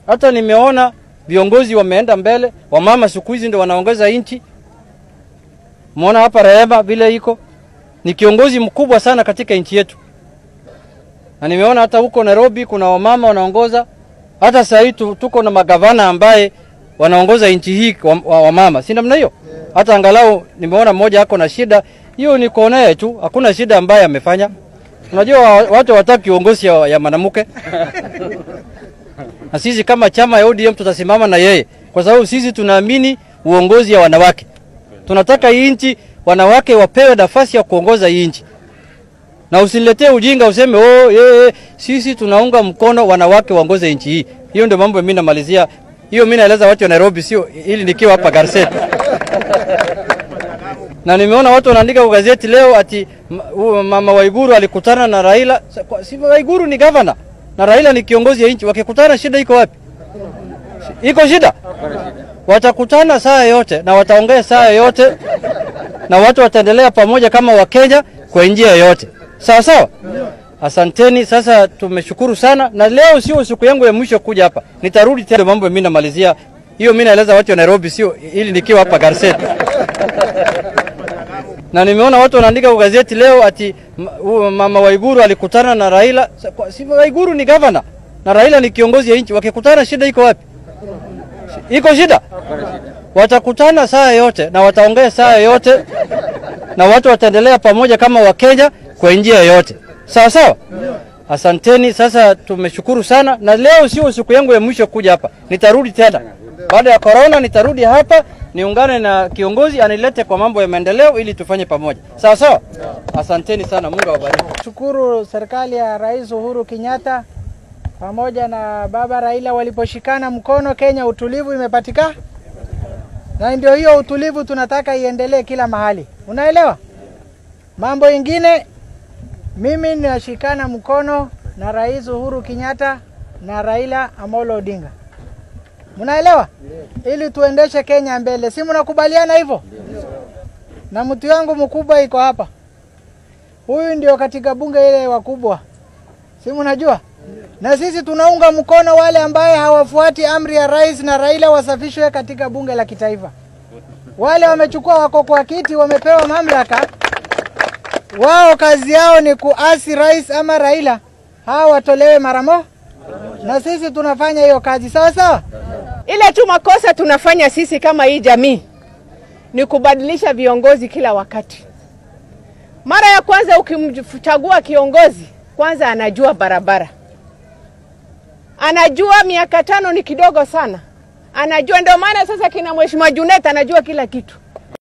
Hata nimeona viongozi wameenda mbele, wamama siku hizi ndio wanaongeza nchi. Muona hapa Rehema vile iko ni kiongozi mkubwa sana katika nchi yetu, na nimeona hata huko Nairobi kuna wamama wanaongoza. Hata sasa hivi tu- tuko na magavana ambaye wanaongoza nchi hii wa- wa- wamama, si namna hiyo? Hata angalau nimeona mmoja ako na shida hiyo, ni kuonea tu, hakuna shida ambaye amefanya. Unajua wa- watu hawataki kiongozi ya, ya mwanamke na sisi kama chama ya ODM tutasimama na yeye, kwa sababu sisi tunaamini uongozi ya wanawake. Tunataka hii nchi wanawake wapewe nafasi ya kuongoza hii nchi, na usiniletee ujinga useme oh, yeye sisi tunaunga mkono wanawake waongoze nchi hii. Hiyo ndio mambo mimi namalizia. Hiyo mimi naeleza watu wa Nairobi, sio ili nikiwa hapa Garset. na nimeona watu wanaandika kwa gazeti leo ati ma- huyu mama Waiguru alikutana na Raila. Sa- kwa- Si Waiguru ni gavana na Raila ni kiongozi ya nchi, wakikutana shida iko wapi? Iko shida? Watakutana saa yote na wataongea saa yote na watu wataendelea pamoja kama Wakenya kwa njia yoyote, sawa sawa. Asanteni. Sasa tumeshukuru sana, na leo sio siku yangu ya mwisho kuja hapa, nitarudi tena. Mambo mimi namalizia hiyo, mimi naeleza watu wa Nairobi, sio ili nikiwa hapa Garset. na nimeona watu wanaandika kwa gazeti leo ati ma- huyu mama Waiguru alikutana na Raila. Sa- kwa- Si Waiguru ni gavana na Raila ni kiongozi ya nchi, wakikutana shida iko wapi? Iko shida? Watakutana saa yote na wataongea saa yote na watu wataendelea pamoja kama Wakenya kwa njia yoyote, sawa sawa. Asanteni. Sasa tumeshukuru sana, na leo sio siku yangu ya mwisho kuja hapa, nitarudi tena baada ya corona, nitarudi hapa niungane na kiongozi anilete kwa mambo ya maendeleo ili tufanye pamoja, sawa sawa. Asanteni sana, Mungu awabariki. Shukuru serikali ya Rais Uhuru Kenyatta pamoja na baba Raila waliposhikana mkono, Kenya utulivu imepatikana, na ndio hiyo utulivu tunataka iendelee kila mahali, unaelewa. Mambo ingine, mimi ninashikana mkono na Rais Uhuru Kenyatta na Raila Amolo Odinga, mnaelewa, ili tuendeshe Kenya mbele, si mnakubaliana hivyo? Na mtu yangu mkubwa iko hapa Huyu ndio katika bunge ile wakubwa, si mnajua? Na sisi tunaunga mkono wale ambaye hawafuati amri ya rais na Raila wasafishwe katika bunge la kitaifa. Wale wamechukua wako kwa kiti, wamepewa mamlaka, wao kazi yao ni kuasi rais ama Raila, hao watolewe mara moja, na sisi tunafanya hiyo kazi sawa sawa. Ile tu makosa tunafanya sisi kama hii jamii ni kubadilisha viongozi kila wakati. Mara ya kwanza ukimchagua kiongozi, kwanza anajua barabara, anajua miaka tano ni kidogo sana, anajua. Ndio maana sasa kina mheshimiwa Junet anajua kila kitu.